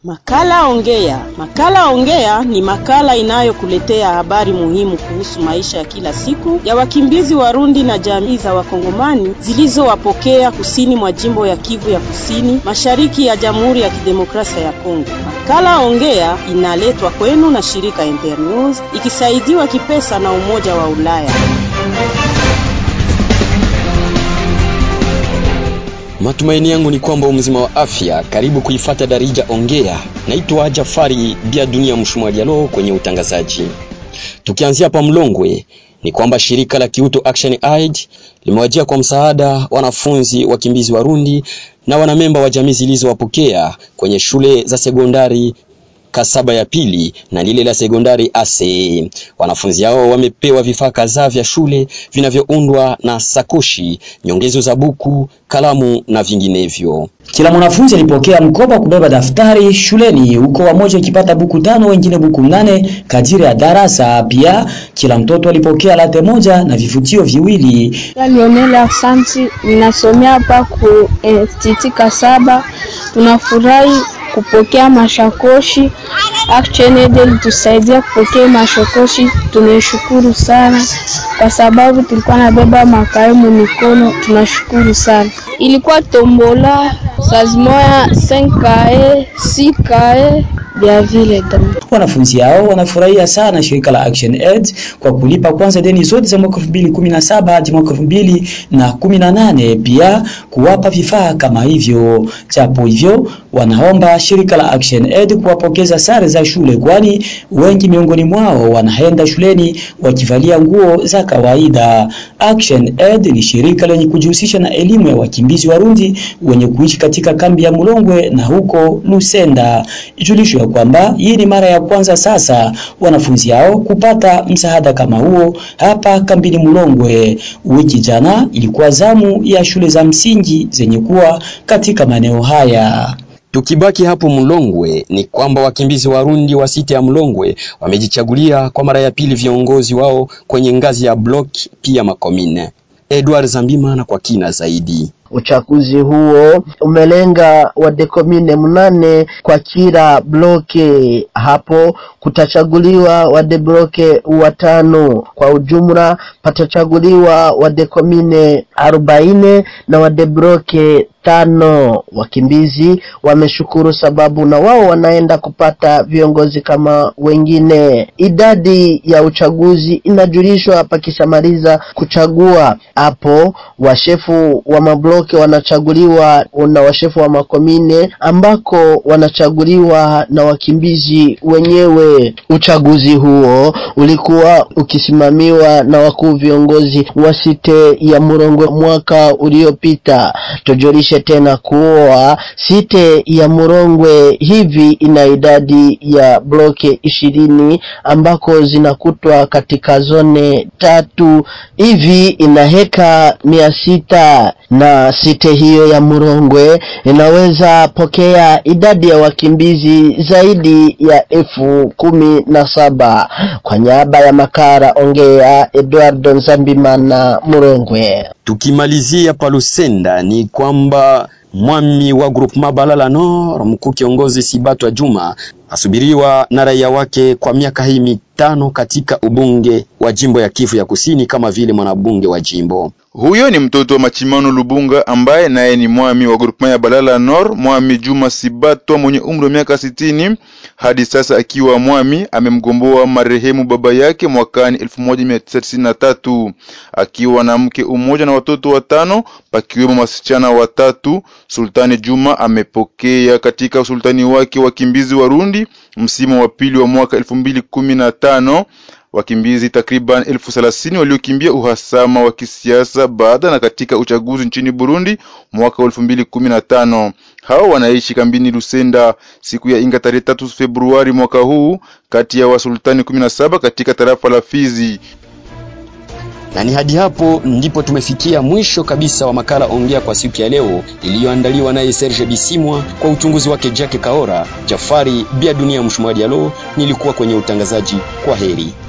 Makala Ongea. Makala Ongea ni makala inayokuletea habari muhimu kuhusu maisha ya kila siku ya wakimbizi Warundi na jamii za Wakongomani zilizowapokea kusini mwa jimbo ya Kivu ya Kusini, mashariki ya Jamhuri ya Kidemokrasia ya Kongo. Makala Ongea inaletwa kwenu na shirika Internews ikisaidiwa kipesa na Umoja wa Ulaya. Matumaini yangu ni kwamba umzima wa afya. Karibu kuifata Darija Ongea. Naitwa Jafari Bia Dunia Mshumalialo kwenye utangazaji. Tukianzia hapa Mlongwe, ni kwamba shirika la Kiuto Action Aid limewajia kwa msaada wanafunzi wakimbizi Warundi na wanamemba wa jamii zilizowapokea kwenye shule za sekondari Kasaba ya pili na lile la sekondari Ase. Wanafunzi hao wamepewa vifaa kadhaa vya shule vinavyoundwa na sakoshi, nyongezo za buku, kalamu na vinginevyo. Kila mwanafunzi alipokea mkoba kubeba daftari shuleni, huko wamoja ikipata buku tano, wengine buku nane kadiri ya darasa. Pia kila mtoto alipokea late moja na vifutio viwili. Lionela Asante, ninasomea hapa ku Institut Kasaba. Tunafurahi kupokea mashakoshi. Action Aid ilitusaidia kupokea mashakoshi, tunashukuru sana kwa sababu tulikuwa nabeba makaimu mikono. Tunashukuru sana. Ilikuwa tombola sazimoya 5kae 6kae vya vile Wanafunzi hao wanafurahia sana shirika la Action Aid kwa kulipa kwanza deni zote za mwaka 2017 hadi mwaka 2018, pia kuwapa vifaa kama hivyo. Japo hivyo, wanaomba shirika la Action Aid kuwapokeza sare za shule, kwani wengi miongoni mwao wanaenda shuleni wakivalia nguo za kawaida. Action Aid ni shirika lenye kujihusisha na elimu ya wakimbizi Warundi wenye kuishi katika kambi ya Mulongwe na huko Lusenda. Ijulishwe kwamba hii ni mara ya kwanza sasa wanafunzi hao kupata msaada kama huo hapa kambini Mulongwe. Wiki jana ilikuwa zamu ya shule za msingi zenye kuwa katika maeneo haya. Tukibaki hapo Mlongwe ni kwamba wakimbizi Warundi wa sita ya Mlongwe wamejichagulia kwa mara ya pili viongozi wao kwenye ngazi ya block pia makomine. Edward Zambima na kwa kina zaidi. Uchaguzi huo umelenga wadekomine mnane kwa kila bloke. Hapo kutachaguliwa wadebloke watano. Kwa ujumla patachaguliwa wadekomine arobaini na wadebloke tano. Wakimbizi wameshukuru sababu na wao wanaenda kupata viongozi kama wengine. Idadi ya uchaguzi inajulishwa pakishamaliza kuchagua. Hapo washefu wa mabloke wanachaguliwa na washefu wa makomine ambako wanachaguliwa na wakimbizi wenyewe. Uchaguzi huo ulikuwa ukisimamiwa na wakuu viongozi wa site ya Murongwe mwaka uliopita. Tujulishe tena kuwa site ya Murongwe hivi ina idadi ya bloke ishirini ambako zinakutwa katika zone tatu hivi ina heka mia sita na site hiyo ya Murongwe inaweza pokea idadi ya wakimbizi zaidi ya elfu kumi na saba. Kwa niaba ya Makara Ongea, Eduardo Nzambimana, Murongwe. Tukimalizia Palusenda ni kwamba mwami wa groupement Balala Nord mkuu kiongozi Sibatwa Juma asubiriwa na raia wake kwa miaka hii mitano katika ubunge wa jimbo ya Kivu ya Kusini kama vile mwanabunge wa jimbo. Huyo ni mtoto wa Machimano Lubunga ambaye naye ni mwami wa groupement ya Balala Nord, mwami Juma Sibatwa mwenye umri wa miaka sitini. Hadi sasa akiwa mwami amemgomboa marehemu baba yake mwakani 1993 akiwa na mke umoja na watoto watano pakiwemo wasichana watatu. Sultani Juma amepokea katika usultani wake wakimbizi Warundi msimu wa pili wa mwaka 2015 wakimbizi takriban elfu thelathini waliokimbia uhasama wa kisiasa baada na katika uchaguzi nchini Burundi mwaka elfu mbili kumi na tano. Hao wanaishi kambini Lusenda siku ya Inga tarehe tatu Februari mwaka huu kati ya wasultani kumi na saba katika tarafa la Fizi. Na ni hadi hapo ndipo tumefikia mwisho kabisa wa makala Ongea kwa siku ya leo iliyoandaliwa naye Serge Bisimwa kwa uchunguzi wake Jacques Kaora. Jafari Bia Dunia Mshumari Alo nilikuwa kwenye utangazaji. Kwa heri.